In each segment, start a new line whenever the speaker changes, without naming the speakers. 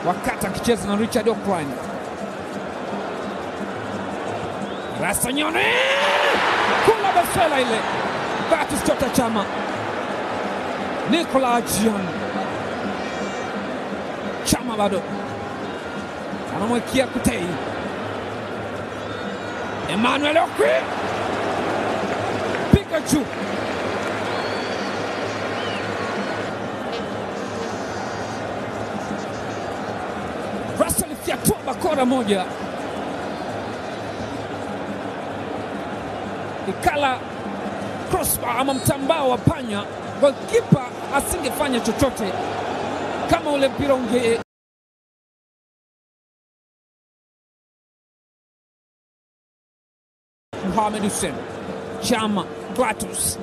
wakati akicheza na Richard O'Brien. Rasanyone kula basela ile Batus Tota Chama Nicola Jian Chama bado anamwekea Kutei Emmanuel Okwi piga juu Russell fyatua bakora moja ikala crossbar ama mtambao wa panya, golkipa asingefanya chochote kama ule mpira unge Mohamed Hussein Chama Gratus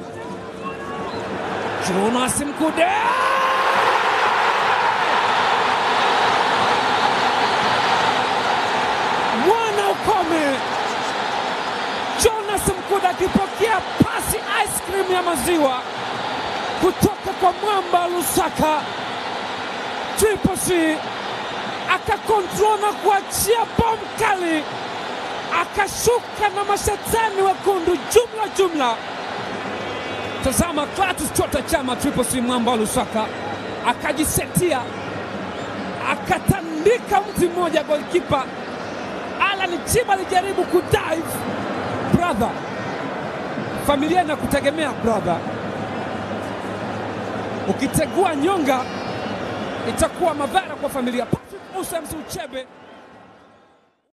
Jonas Mkude mwana ukome Jonas Mkude akipokea pasi ice cream ya maziwa kutoka kwa mwamba Lusaka Triple C akakontrol na kuachia bomu kali, akashuka na mashetani wekundu jumla jumla. Tazama Clatous Chota Chama Triple C mwamba Lusaka akajisetia, akatandika mti mmoja golkipa Alan Chiba alijaribu kudive brother, familia inakutegemea brother. Ukitegua nyonga itakuwa madhara kwa familia. Patrick Musa Msi Uchebe